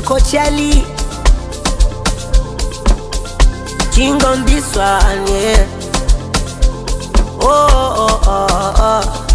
Coachali. King on this one, yeah. Oh, oh, oh, oh.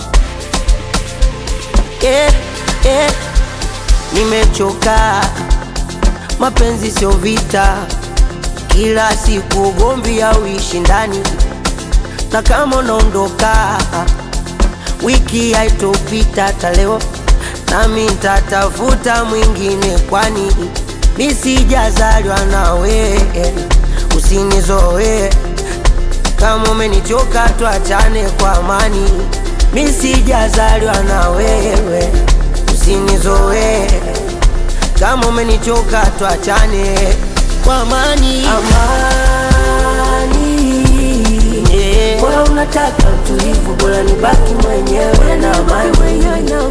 Yeah, yeah. Nimechoka, mapenzi sio vita, kila siku ugomvi au ushindani, na kama unaondoka wiki haitopita hata leo, nami nitatafuta mwingine, kwani mi sijazaliwa nawe, usinizoe kama umenichoka, tuachane kwa amani. Mi sijazaliwa na wewe, usinizoe kama umenichoka, tuachane kwa amani. Amani, yeah. Bora unataka utulivu, bora nibaki mwenyewe na amani.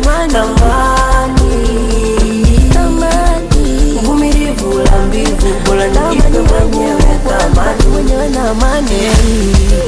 Amani, uvumilivu la mbivu, bora nijipe mwenyewe thamani. Yeah.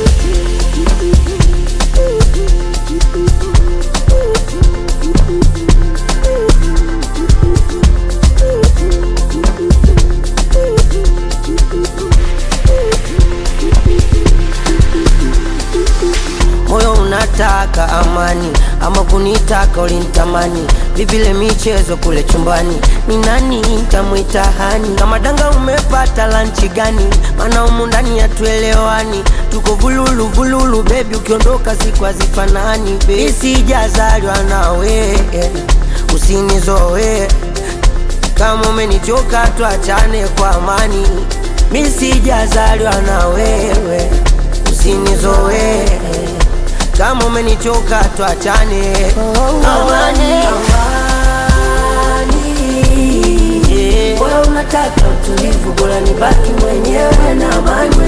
moyo unataka amani ama kunitaka ulinitamani vivile michezo kule chumbani ni nani ntamwita hani kama danga umepata lanchi gani maana humu ndani hatuelewani tuko vululu vululu bebi ukiondoka siku hazifanani mi sijazaliwa nawe usinizoe kama umenichoka tuachane kwa amani mi sijazaliwa na wewe usinizoe kama umenichoka tuachane amani, yeah. Bora unataka utulivu, bora nibaki mwenyewe na amani.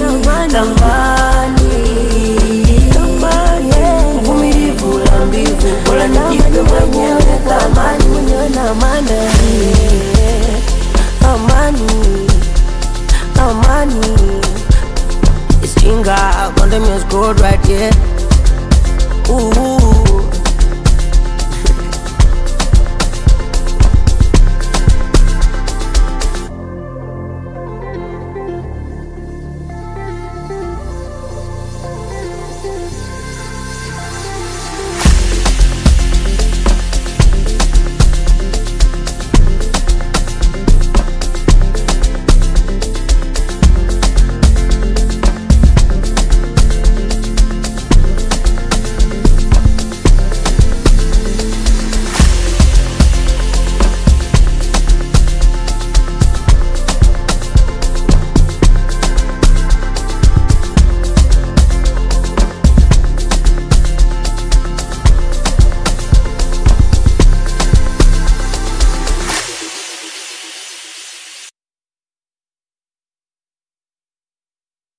Tamani, uvumilivu la mbivu, bora nijipe mwenyewe thamani. Amani, amani, it's Chinga, Condemn is good right here. Ooh.